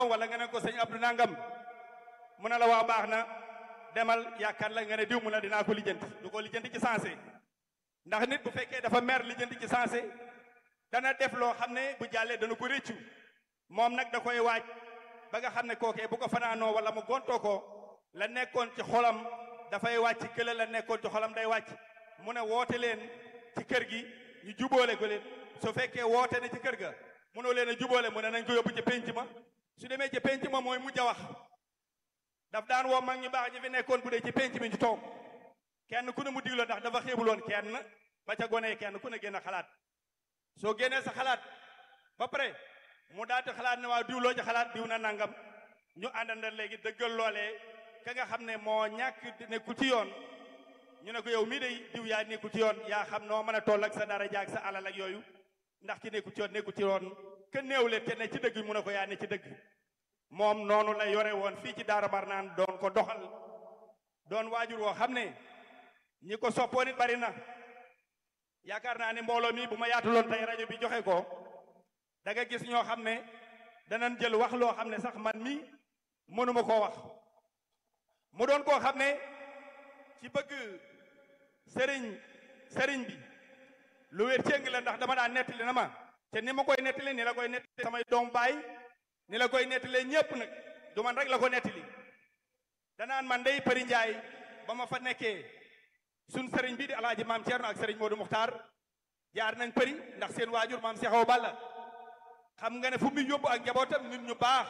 wala nga ne ko sëñ Abdou Nangam mu ne la waa baax na demal yaakaar la nga ne diw mu ne dinaa ko lijjanti du ko lijjanti ci sensé ndax nit bu fekkee dafa mer lijjanti ci sensé dana def loo xam ne bu jàllee dana ko réccu moom nag da koy waaj ba nga xam ne kookee bu ko fanaanoo wala mu gontoo ko la nekkoon ci xolam dafay wàcc kële la nekkoon ci xolam day wàcc mu ne woote leen ci kër gi ñu jubóole ko leen su fekkee woote ne ci kër ga mënoo leen a jubóole mu ne nañ ko yóbbu ci penc ma su demee ci penc ma mooy mujj a wax daf daan woo mag ñu baax ñi fi nekkoon bu dee ci penc mi ñu toog kenn ku ne mu digloo ndax dafa xeebuloon kenn ba ca gone kenn ku ne génn xalaat soo génnee sa xalaat ba pare mu daati xalaat ne waaw diw loo ci xalaat diw na nangam ñu àndanda léegi dëggal loolee ka nga xam ne moo ñàkk nekkul ci yoon ñu ne ko yow mii day diw yaa nekkul ci yoon yaa xam noo mën a toll ak sa dara jaag sa alal ak yooyu ndax ki nekkul ci yoon nekkul ci yoon ke néew leen te ne ci dëgg mu ne ko yaa ne ci dëgg moom noonu la yore woon fii ci Daara Marnaan doon ko doxal doon waajur woo xam ne ñi ko soppoon it bari na yaakaar naa ne mbooloo mi bu ma yaatuloon tey rajo bi joxe ko da nga gis ñoo xam ne danañ jël wax loo xam ne sax man mi mënuma koo wax mu doon koo xam ne ci bëgg sëriñ sëriñ bi lu wér céng la ndax dama daan nettali na ma te ni ma koy nettali ni la koy nettali samay doom baay ni la koy nettalee ñépp nag du man rek la ko nettali danaan man day Përi Njaay ba ma fa nekkee sun sëriñ bi di alaaji maam Thierno ak sëriñ Modou Muxtaar jaar nañ përi ndax seen waajur maam Seexaw Balla xam nga ne fu mu yóbbu ak njabootam nit ñu baax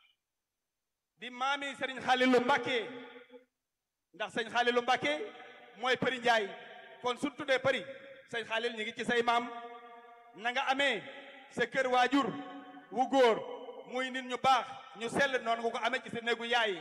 di maami sëriñ Xaalilu Mbàkke ndax sëñ Xaalilu Mbàkke mooy Përi Njaay kon suñ tuddee përi sëñ Xaalil ñu ngi ci say maam na nga amee sa kër waajur wu góor muy nit ñu baax ñu sell noonu nga ko amee ci sa néegu yaay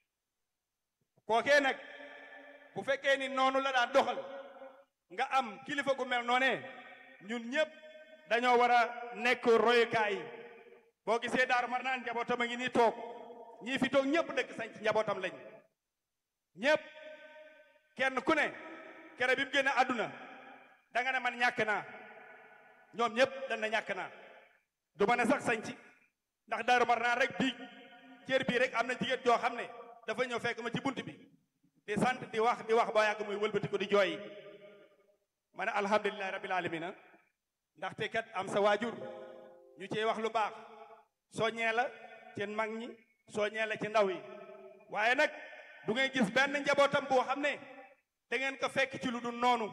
kookee nag bu fekkee ni noonu la daan doxal nga am kilifa gu mel noonee ñun ñëpp dañoo war a nekk royukaay boo gisee Daaru Marnaan njabootam a ngi nii toog ñii fi toog ñëpp dëkk sañ ci njabootam lañ ñëpp kenn ku ne kere bi mu génne àdduna da nga ne man ñàkk naa ñoom ñëpp dañ na ñàkk naa du ma ne sax sañ ci ndax Daaru Marnaan rek bii cër bii rek am na jigéen joo xam ne dafa ñëw fekk ma ci bunt bi di sant di wax di wax ba yàgg muy wëlbati ko di jooy ma ne alhamdulilahi rabbil alamina ndaxte kat am sa waajur ñu ciy wax lu baax soññee la ci mag ñi soññee la ci ndaw yi waaye nag du ngay gis benn njabootam boo xam ne da ngeen ko fekk ci lu dul noonu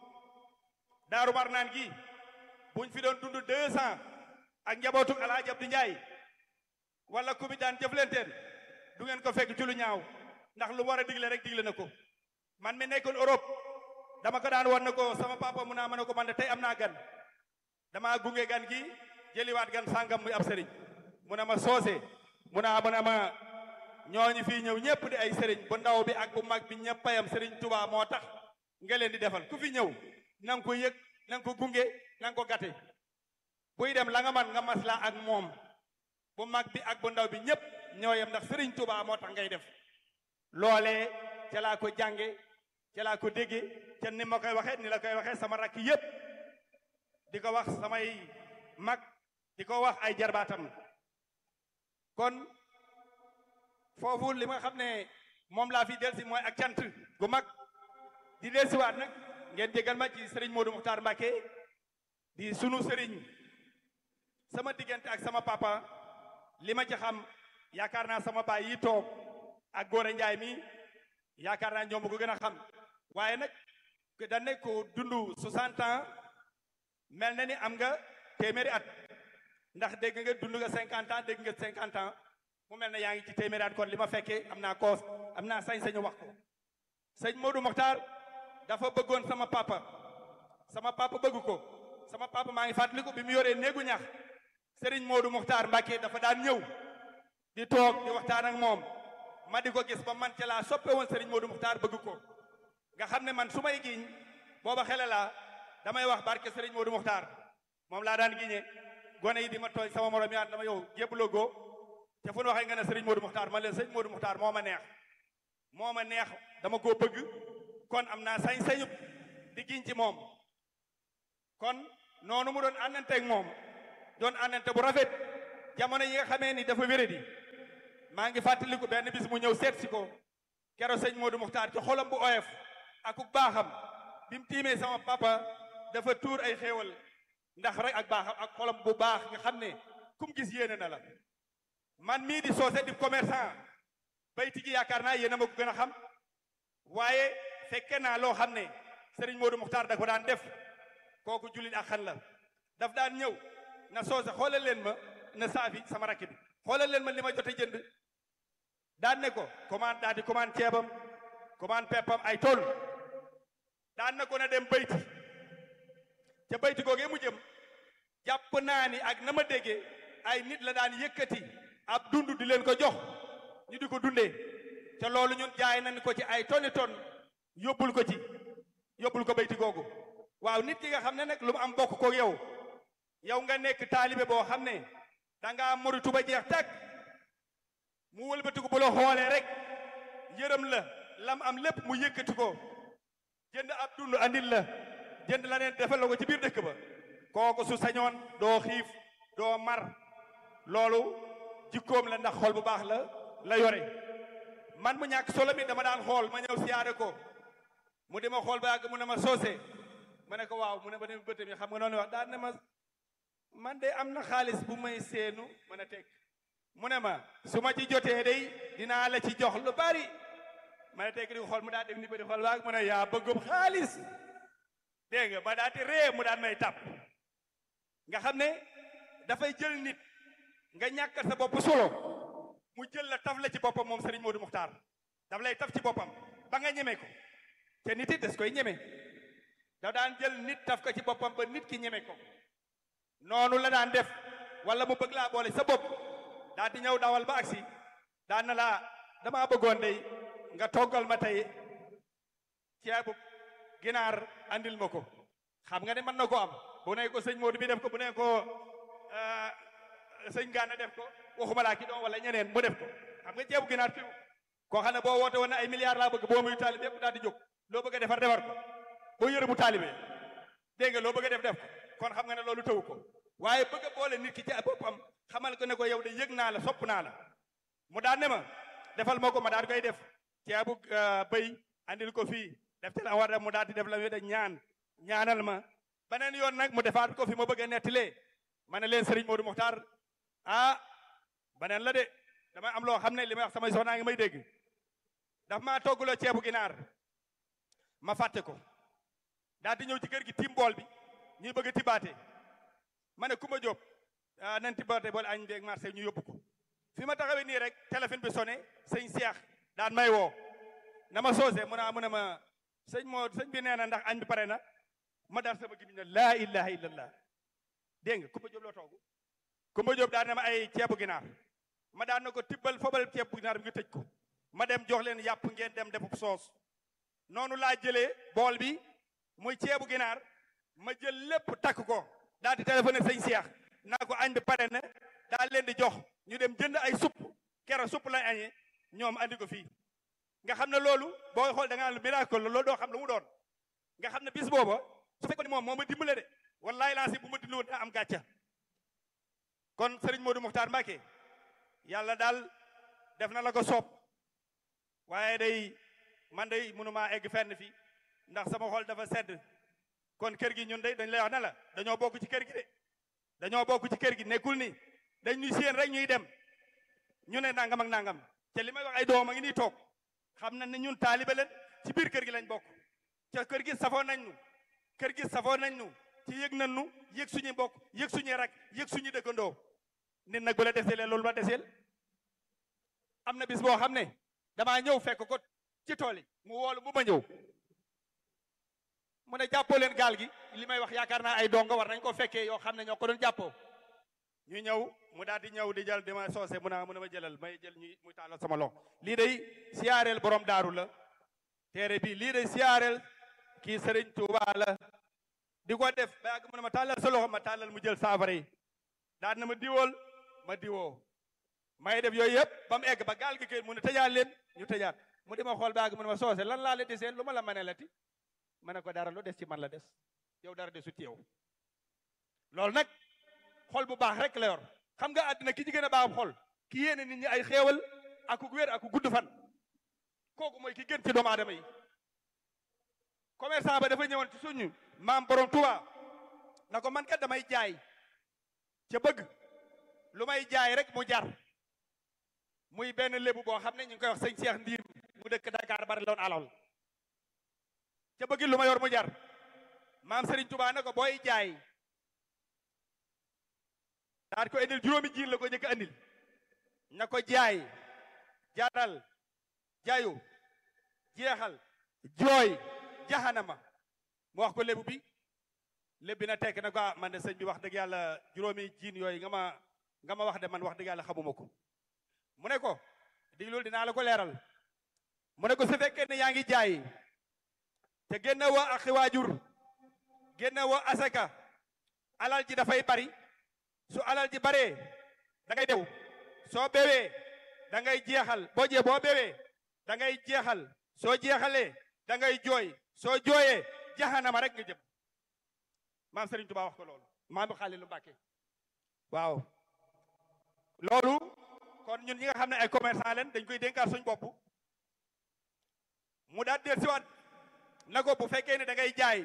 Daaru Marnaan gi buñ fi doon dund deux ans ak njabootu Alaaji Abdu Njaay wala ku bi daan jëflenteen du ngeen ko fekk ci lu ñaaw ndax lu war a digle rek digle na ko man mi nekkoon Europe dama ko daan wan na ko sama papa mu naa ma ne ko man de tey am naa gan dama gunge gan gi jëliwaat gan sàngam muy ab sëriñ mu ne ma soose mu naa mu ne ma ñooñu fii ñëw ñëpp di ay sëriñ bu ndaw bi ak bu mag bi ñëpp payam sëriñ Tuubaa moo tax nga leen di defal ku fi ñëw na nga ko yëg na nga ko gunge na nga ko gàtte buy dem la nga man nga maslaa ak moom bu mag bi ak bu ndaw bi ñëpp ñoo yem ndax sëriñ Tuubaa moo tax ngay def loolee ca laa ko jànge ca laa ko dégge ca ni ma koy waxee ni la koy waxee sama rakk yépp di ko wax samay mag di ko wax ay jarbaatam kon foofu li nga xam ne moom laa fi delsi mooy ak cant gu mag di delsiwaat nag ngeen jégal ma ci sëriñ Modou Muxtaar Mbàkke di sunu sëriñ sama diggante ak sama papa li ma ci xam yaakaar naa sama baay yi toog ak Góora Njaay mi yaakaar naa ñoom ko gën a xam waaye nag da nekk ko dund 60 ans mel na ni am nga téeméeri at ndax dégg nga dund nga 50 ans dégg nga 50 ans mu mel ne yaa ngi ci téeméeri at kon li ma fekkee am naa koos am naa sañ-sañu wax ko sëñ Modou Mokhtar dafa bëggoon sama papa sama papa bëgg ko sama papa maa ngi fàttaliku bi mu yoree néegu ñax Serigne Modou Mokhtar Mbacke dafa daan ñëw di toog di waxtaan ak moom ma di ko gis ba man ca laa soppe woon Serigne Modou Muxtaar bëgg ko nga xam ne man su may giñ booba xele laa damay wax barke Serigne Modou Muxtaar moom laa daan giñe gone yi di ma tooñ sama morom yaat dama yow jébbaloo goo te fu nu waxee nga ne Serigne Modou Muxtaar man leen Serigne Modou Muxtaar moo ma neex moo ma neex dama koo bëgg kon am naa sañ-sañu di giñ ci moom kon noonu mu doon àndanteeg moom doon àndante bu rafet jamono yi nga xamee ni dafa wéradi maa ngi fàttaliku benn bis mu ñëw seet si ko kero sëñ Modou Muxtaar ci xolam bu oyof ak ku baaxam bi mu tiimee sama papa dafa tuur ay xéewal ndax rek ak baaxam ak xolam bu baax nga xam ne kum gis yéene na la man mii di soose di commerçant bayti gi yaakaar naa yéen a ma ko gën a xam waaye fekke naa loo xam ne Serigne Modou Muxtaar da ko daan def kooku jullit ak xan la daf daan ñëw na soose xoolal leen ma na saafi sama rakk bi xoolal leen ma li ma jote jënd daan ne ko commande daal di commande ceebam commande peppam ay tool daan na ko na dem bayti ca bayti googee mu jëm jàpp naa ni ak na ma déggee ay nit la daan yëkkati ab dund di leen ko jox ñu di ko dundee te loolu ñun jaay nañ ko ci ay toni ton yóbbul ko ci yóbbul ko bayti googu waaw nit ki nga xam ne nag lu mu am bokk ko yow yow nga nekk taalibe boo xam ne da ngaa moritu ba jeex tàkk mu wëlbatiku bu la xoolee rek yërëm la lam am lépp mu yëkkati ko jënd ab dund andil la jënd la neen defal la ko ci biir dëkk ba kooku su sañoon doo xiif doo mar loolu jikkoom la ndax xol bu baax la la yore man mu ñàkk solo mi dama daan xool ma ñëw siyaare ko mu di ma xool ba yàgg mu ne ma soose ma ne ko waaw mu ne ma dem bëtam yi xam nga noonu wax daan ne ma man de am na xaalis bu may seenu mën a teg mu ne ma su ma ci jotee day dinaa la ci jox lu bari ma ne teg di ko xool mu daal def ni ba di xool waag mu ne yaa bëggum xaalis dégg nga ba daal di ree mu daan may tàpp nga xam ne dafay jël nit nga ñàkkal sa bopp solo mu jël la taf la ci boppam moom Serigne Modou Muxtaar daf lay taf ci boppam ba nga ñeme ko te nit it des koy ñeme da daan jël nit taf ko ci boppam ba nit ki ñeme ko noonu la daan def wala mu bëgg laa boole sa bopp daa di ñëw dawal ba agsi daan na laa damaa bëggoon day nga toggal ma tey ceebu ginaar andil ma ko xam nga ne mën na ko am bu ne ko sëñ Modou bi def ko bu ne ko sëñ Gana def ko waxuma laa ki doon wala ñeneen mu def ko xam nga ceebu ginaar fi koo xam ne boo woote woon ne ay milliards laa bëgg boo muy taalibe yëpp daal di jóg loo bëgg a defar defar ko boo yëre bu taalibe dégg nga loo bëgg a def def ko kon xam nga ne loolu tëwu ko waaye bëgg a boole nit ki ci boppam xamal ko ne ko yow de yëg naa la sopp naa la mu daan ne ma defal moo ko ma daal koy def ceebu bëy andil ko fii def te la war a mu daal di def la wéda ñaan ñaanal ma beneen yoon nag mu defaat ko fi ma bëgg a nettalee ma ne leen Serigne Modou Mokhtar ah beneen la de damay am loo xam ne li may wax samay soxnaa ngi may dégg daf maa togguloo ceebu ginaar ma fàtte ko daal di ñëw ci kër gi tim bool bi ñuy bëgg a tibaate ma ne Kumba Diop ah nañ tibaate bool añ beeg marché ñu yóbbu ko fi ma taxawee nii rek téléphone bi sonné sëñ Cheikh daan may woo na ma soose mu naa mu ne ma sëñ moo sëñ bi nee na ndax añ bi pare na ma dar sama gimiñ ne laa ilaha illallah dégg nga Kumba Diop loo toogu Kumba Diop daan na ma ay ceebu ginaar ma daan na ko tibbal fobal ceebu ginaar bi nga tëj ko ma dem jox leen yàpp ngeen dem defub soos noonu laa jëlee bool bi muy ceebu ginaar ma jël lépp takk ko daal di téléphoné sëñ Cheikh naa ko añ bi pare na daal leen di jox ñu dem jënd ay supp kero supp lay añee ñoom andi ko fii nga xam ne loolu booy xool da nga lu miracle la loolu doo xam lu mu doon nga xam ne bis booba su fekkoon ni moom moo ma dimbale de wallahi laa si bu ma dindi woon daa am gàcca kon Serigne Modou Mokhtar Mbacké yàlla daal def na la ko soob waaye day man day mënumaa egg fenn fi ndax sama xol dafa sedd kon kër gi ñun day dañ lay wax ne la dañoo bokk ci kër gi de dañoo bokk ci kër gi nekkul ni dañ ñuy séen rek ñuy dem ñu ne nangam ak nangam te li may wax ay doom a ngi nii toog xam na ne ñun taalibe leen ci biir kër gi lañ bokk ca kër gi safoo nañ nu kër gi safoo nañ nu ci yëg nañ nu yëg suñuy mbokk yëg suñuy rak yëg suñuy dëkkandoo nit nag bu la deselee loolu ma deseel am na bis boo xam ne damaa ñëw fekk ko ci tool yi mu woolu bu ma ñëw mu ne jàppoo leen gaal gi li may wax yaakaar naa ay dongo war nañ ko fekkee yoo xam ne ñoo ko doon jàppoo ñu ñëw mu daal di ñëw di jël di ma soose mu naa mu ne ma jëlal may jël ñuy muy tàllal sama loxo lii day siyaareel borom daaru la téere bi lii day siyaareel kii Sëriñ Tuuba la di ko def ba yàgg mu ne ma tàllal sa loxo ma tàllal mu jël saafara yi daal na ma diwool ma diwoo may def yooyu yëpp ba mu egg ba gaal gi kay mu ne tëjaat leen ñu tëjaat mu di ma xool ba yàgg mu ne ma soose lan laa la deseen lu ma la mënee la ti ma ne ko dara lu des ci man la des yow dara desu ci yow loolu nag xol bu baax rek la yor xam nga àddina ki ci gën a baax xol ki yéene nit ñi ay xéewal aku wér aku gudd fan kooku mooy ki gën ci doomu aadama yi commerçant ba dafa ñëwoon ci suñu maam borom Tuuba na ko man kat damay jaay ca bëgg lu may jaay rek mu jar muy benn lébu boo xam ne ñu ngi koy wax sëñ Cheikh Ndiir mu dëkk Dakar bari loon alal ca bëgg lu ma yor mu jar maam Serigne Touba ne ko booy jaay daal ko indil juróomi jiin la ko njëkk a indil na ko jaay jaral jaayu jeexal jooy jaxanama mu wax ko lébu bi lébu bi na tekk na ko ah man de sëñ bi wax dëgg yàlla juróomi jiin yooyu nga ma nga ma wax de man wax dëgg yàlla xamuma ko mu ne ko diglul dinaa la ko leeral mu ne ko su fekkee ne yaa ngi jaay te génne woo ak waajur génne woo asaka alal ji dafay bari su alal ji baree da ngay dew soo bewee da ngay jeexal boo jee boo bewee da ngay jeexal soo jeexalee da ngay jooy soo jooyee jaxanama rek nga jëm maam Serigne Touba wax ko loolu maam Xaalilu Mbàkke waaw loolu kon ñun ñi nga xam ne ay commerçant leen dañ koy dénkaat suñ bopp mu daal del siwaat na ko bu fekkee ne da ngay jaay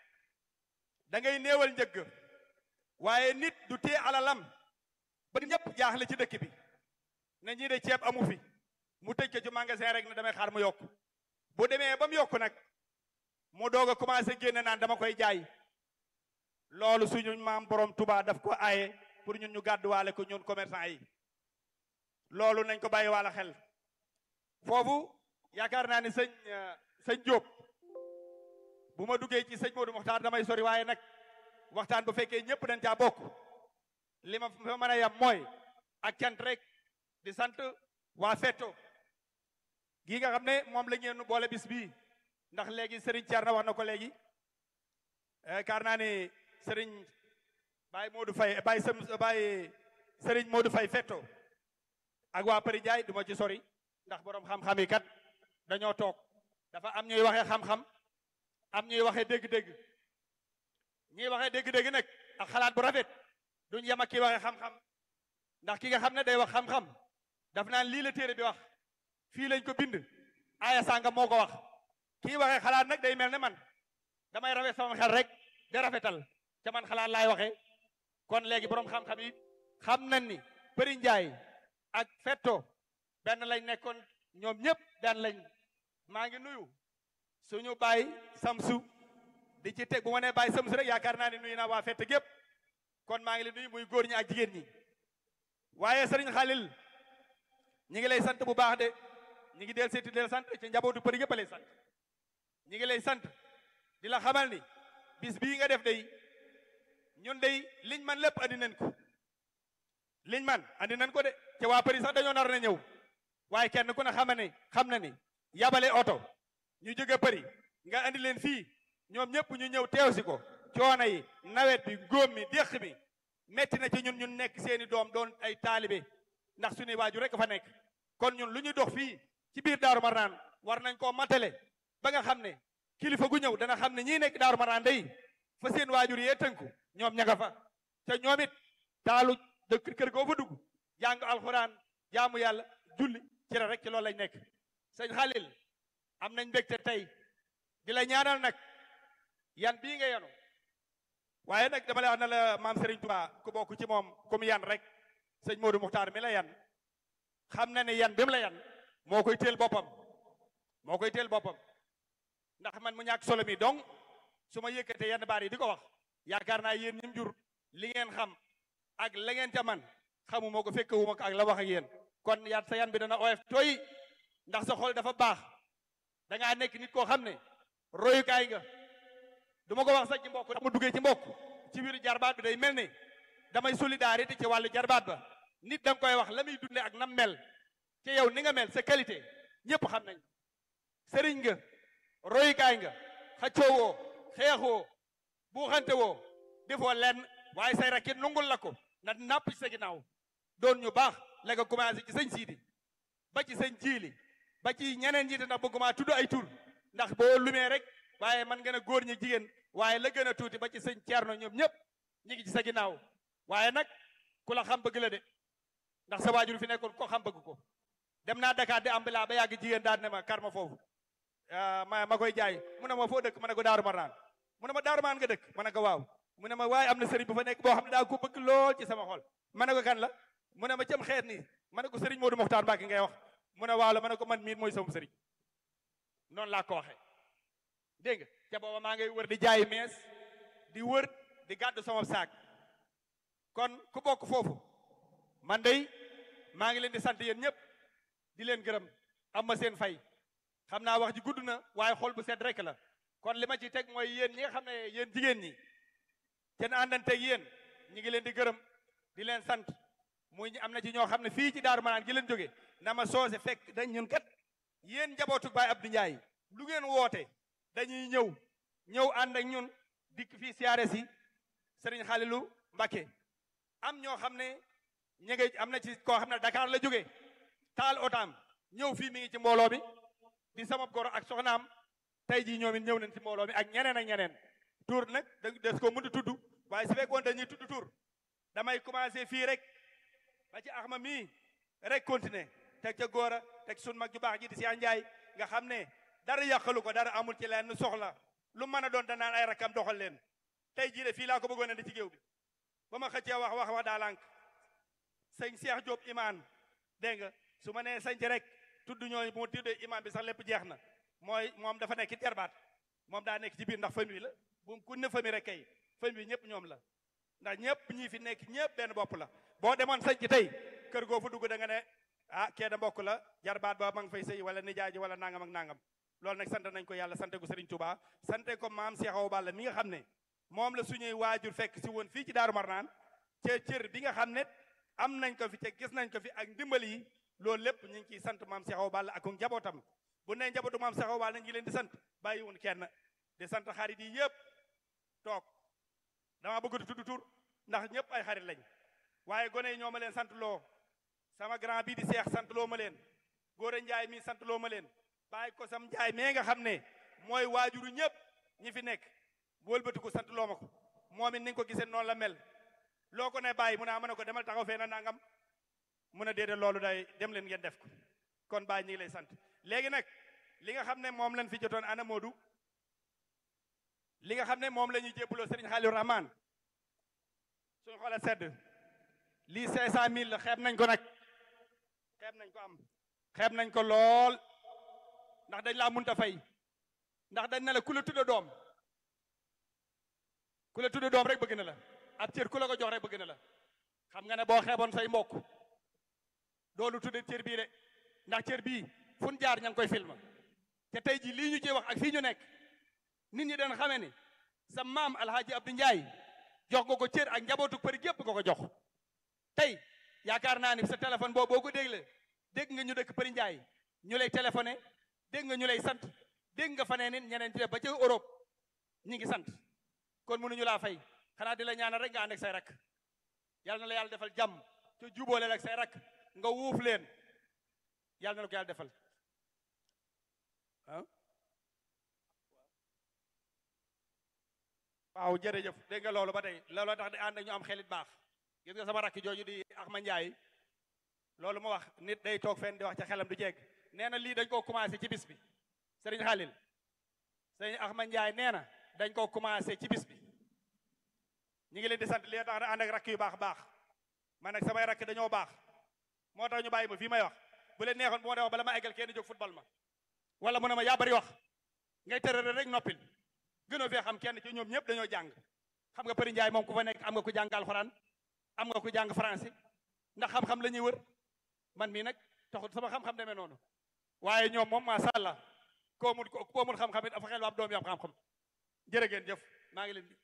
da ngay néewal njëgg waaye nit du téye alalam ba ñëpp jaaxle ci dëkk bi ne ñii de ceeb amu fi mu tëj ko ci magasin rek ne damay xaar mu yokk bu demee ba mu yokk nag mu doog a commencé génne naan dama koy jaay loolu suñu maam borom Tuubaa daf ko aaye pour ñun ñu gàdduwaale ko ñun commerçant yi loolu nañ ko bàyyi wàlla xel foofu yaakaar naa ni sëñ sëñ Diop bu ma duggee ci sëñ Modou Mokhtar damay sori waaye nag waxtaan bu fekkee ñëpp dañ caa bokk li ma fa mën a yam mooy ak cant rek di sant waa Fetto gii nga xam ne moom la ngeen boole bis bii ndax léegi Serigne Thierno wax na ko léegi yaakaar naa ni Serigne Baye Modou Faye Baye Sam Baye Serigne Modou Faye Fetto ak waa Përi Ndiaye du ma ci sori ndax borom xam-xam yi kat dañoo toog dafa am ñuy waxee xam-xam am ñuy waxee dégg-dégg ñuy waxee dégg-dégg nag ak xalaat bu rafet duñ yem ak ki waxee xam-xam ndax ki nga xam ne day wax xam-xam daf naan lii la téere bi wax fii lañ ko bind aaya sàngam moo ko wax kii waxee xalaat nag day mel ne man damay rafet sama xel rek di rafetal ca man xalaat laay waxee kon léegi borom xam-xam yi xam nañ ni Përi Njaay ak Fetto benn lañ nekkoon ñoom ñëpp benn lañ maa ngi nuyu suñu baay Samsu di ci teg bu ma nee baay Samsu rek yaakaar naa ne nuyu naa waa Fett gépp kon maa ngi leen nuyu muy góor ñi ak jigéen ñi waaye sëriñ Xalil ñi ngi lay sant bu baax de ñi ngi del seeti del sant ci njabootu përi yëpp a lay sant ñi ngi lay sant di la xamal ni bis bii nga def day ñun day liñ man lépp andi nañ ko liñ man andi nañ ko de ci waa përi sax dañoo nar na ñëw waaye kenn ku ne xam ne xam na ni yabale oto ñu jóge përi nga andi leen fii ñoom ñëpp ñu ñëw teew si ko coono yi nawet bi góom mi déq mi metti na ci ñun ñun nekk seeni doom doon ay taalibe ndax suñuy waaju rek fa nekk kon ñun lu ñuy dox fii ci biir Daaru Marnaan war nañ koo matale ba nga xam ne kilifa gu ñëw dana xam ne ñii nekk Daaru Marnaan day fa seen waajur yee tënku ñoom ña nga fa te ñoom it taalu dëkk kër goo fa dugg jàng alxuraan jaamu yàlla julli ci la rek ci loolu lañ nekk sëñ Xalil am nañ mbégte tey di la ñaanal nag yan bii nga yanu waaye nag dama lay wax ne la maam Serigne Touba ku bokk ci moom comme yan rek sëñ Modou Muxtaar mi la yan xam na ne yan bi mu la yan moo koy teel boppam moo koy teel boppam ndax man mu ñàkk solo mi donc su ma yëkkatee yenn baar yi di ko wax yaakaar naa yéen ñim jur li ngeen xam ak la ngeen ca man xamuma ko fekk wuma ko ak la wax ak yéen kon yaat sa yan bi dana oyof tooy ndax sa xol dafa baax da ngaa nekk nit koo xam ne royukaay nga du ma ko wax sax ci mbokk dama duggee ci mbokk ci biir jarbaat bi day mel ni damay solidarité ci wàllu jarbaat ba nit da nga koy wax la muy dunde ak nam mel ci yow ni nga mel sa qualité ñëpp xam nañ sëriñ nga royukaay nga xaccoowoo xeexoo buuxante woo defoo lenn waaye say rakit nungul la ko na napp ci sa ginnaaw doon ñu baax la nga commencé ci sëñ siidi ba ci sëñ jiili ba ci ñeneen ñi ndax bëgguma tudd ay tur ndax boo lumee rek waaye man gën a góor ñi jigéen waaye la gën a tuuti ba ci sëñ Ceerno ñoom ñëpp ñi ngi ci sa ginnaaw waaye nag ku la xam bëgg la de ndax sa waajur fi nekkoon ko xam bëgg ko dem dem naa Dakar di ambila ba yàgg jigéen daal ne ma kar ma foofu ma ma koy jaay mu ne ma foo dëkk ma ne ko Daaru Marnaan mu ne ma Daaru Marnaan nga dëkk ma ne ko waaw mu ne ma waaye am na sëriñ bu fa nekk boo xam ne daa ko bëgg lool ci sama xol ma ne ko kan la mu ne ma cëm xeet nii ma ne ko sëriñ Modou Mokhtar Mbacke ngay wax mu ne waaw la ma ne ko man miin mooy sama sëriñ noonu laa ko waxee dégg nga ca booba maa ngay wër di jaay mees di wër di gàddu sama saak kon ku bokk foofu man day maa ngi leen di sant yéen ñëpp di leen gërëm am ma seen fay xam naa wax ji gudd na waaye xol bu sedd rek la kon li ma ci teg mooy yéen ñi nga xam ne yéen jigéen ñi seen àndanteeg yéen ñi ngi leen di gërëm di leen sant muy am na ci ñoo xam ne fii ci Daaru Manaan gi leen jóge na ma soose fekk dañ ñun kat yéen njabootu Baay Abdou Ndiaye lu ngeen woote dañuy ñëw ñëw ànd ak ñun dikk fii siyaare si Sëriñ Xalilu Mbakke am ñoo xam ne ñu ngi am na ci koo xam ne Dakar la jóge taal otaam ñëw fii mi ngi ci mbooloo mi di sama goro ak soxnaam tey jii ñoom it ñëw nañ ci mbooloo mi ak ñeneen ak ñeneen tur nag da des ko mënut a tudd waaye su fekkoon dañuy tudd tur damay commencé fii rek ba ci axma mii rek continuer teg ca góor a teg sun mag ju baax ji di si Njaay nga xam ne dara yàqalu ko dara amul ci leen soxla lu mën a doon danaan ay rakam doxal leen tey jii de fii laa ko bëggoon a di ci géew bi ba ma xëccee wax wax wax daa lànk sëñ Cheikh Diop imaan dégg nga su ma nee sañc rek tudd ñooñu bu ma tuddee imaan bi sax lépp jeex na mooy moom dafa nekk jarbaat moom daa nekk ci biir ndax famille la bu ku ne famille rek kay famille bi ñëpp ñoom la ndax ñëpp ñii fi nekk ñëpp benn bopp la boo demoon sañc tey kër goo fa dugg da nga ne ah kee da mbokk la jarbaat ba ma ngi fay sëy wala nijaay ji wala nangam ak nangam loolu nag sant nañ ko yàlla sante ko Serigne Touba sante ko maam Cheikh Awa Balla mi nga xam ne moom la suñuy waajur fekk si woon fii ci Daaru Marnaan ca cër bi nga xam ne am nañ ko fi ca gis nañ ko fi ak ndimbal yi loolu lépp ñu ngi ciy sant maam Cheikh Awa Balla ak njabootam bu ne njabootu maam Cheikh Awa Balla ngi leen di sant bàyyiwun kenn di sant xarit yi yëpp toog dama bëgg di tudd tur ndax ñëpp ay xarit lañ waaye gone yi ñoo ma leen sant loo sama grand bii di seex sant loo ma leen góor njaay mi sant loo ma leen bàyyi ko sam njaay mee nga xam ne mooy waajuru ñëpp ñi fi nekk wëlbati ko sant loo ma ko moom it ni nga ko gisee noonu la mel loo ko ne bàyyi mu ne ma ne ko demal taxaw fee na nangam mu ne déedéet loolu day dem leen ngeen def ko kon bàyyi ñu ngi lay sant léegi nag li nga xam ne moom lañ fi jotoon ana Modou li nga xam ne moom la ñuy jébbuloo Serigne Khalilou Rahman suñu xoolee sedd lii cinq cent mille la xeeb nañ ko nag xeeb nañ ko am xeeb nañ ko lool ndax dañ laa munta fay ndax dañ ne la ku la tudda doom ku la tudda doom rek bëgg na la ab cër ku la ko jox rek bëgg na la xam nga ne boo xeeboon say mbokk doolu tudde cër bii de ndax cër bii fun jaar ña ngi koy film te tey ji lii ñu ci wax ak fii ñu nekk nit ñi dañ xamee ni sa maam alhaaji Abdou Ndiaye jox nga ko cër ak njabootu përi gépp nga ko jox tey yaakaar naa ni sa téléphone boobu boo ko dégle dégg nga ñu dëkk përi Ndiaye ñu lay téléphoné dégg nga ñu lay sant dégg nga fanee nit ñeneen ci def ba ca Europe ñi ngi sant kon mënuñu laa fay xanaa di la ñaanal rek nga ànd ak say rak yàlla na la yàlla defal jàmm te jubóole ak say rak nga wuuf leen yàlla na la ko yàlla defal ah waaw jërëjëf dégg nga loolu ba tey looloo tax di ànd ak ñu am xelit baax gis nga sama rakk jooju di Axma Njaay loolu mu wax nit day toog fenn di wax ca xelam du jeeg nee na lii dañ koo commencé ci bis bi sëriñ Xalil sëriñ Axma Njaay nee na dañ koo commencé ci bis bi ñu ngi leen di sant li tax na ànd ak rakk yu baax baax man nag samay rakk dañoo baax moo tax ñu bàyyi ma fii may wax bu leen neexoon bu ma dee wax bala ma eggal kenn jóg football ma wala mu ne ma yaa bari wax ngay tërëre rek noppil gënoo fee xam kenn ci ñoom ñëpp dañoo jàng xam nga Përi Njaay moom ku fa nekk am nga ku jàng alxuraan am nga ku jàng français ndax xam-xam la ñuy wër man mii nag taxut sama xam-xam demee noonu waaye ñoom moom macha allah koo mun koo mun xam-xam it dafa xel am doom yi am xam-xam jërë ngeen jëf maa ngi leen di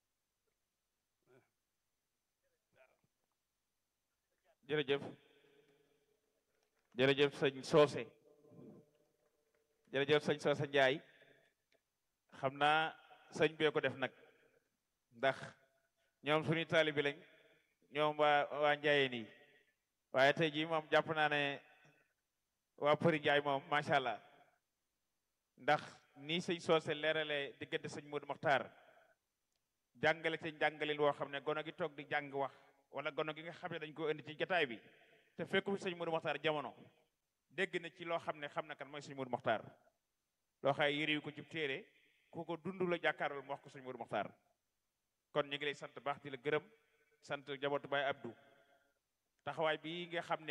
jërëjëf jërëjëf sëñ Soose jërëjëf sëñ Soose Njaay xam naa sëñ bee ko def nag ndax ñoom suñu taalibi lañ ñoom waa waa njaayeen yi waaye tey jii moom jàpp naa ne waa Përi Njaay moom macha allah ndax nii sëñ soose leerale diggante sëñ Modou Mokhtar jàngale te jàngalin woo xam ne gono gi toog di jàng wax wala gono gi nga xam ne dañ ko indi ci jataay bi te fekku fi sëñ Modou Mokhtar jamono dégg na ci loo xam ne xam na kan mooy sëñ Mourou Mokhtar loo xay yëriwu ko ci téere ku ko dund la jàkkaarloo mu wax ko sëñ Mourou Mokhtar kon ñu ngi lay sant baax di la gërëm sant jabootu Baay Abdou taxawaay bi nga xam ne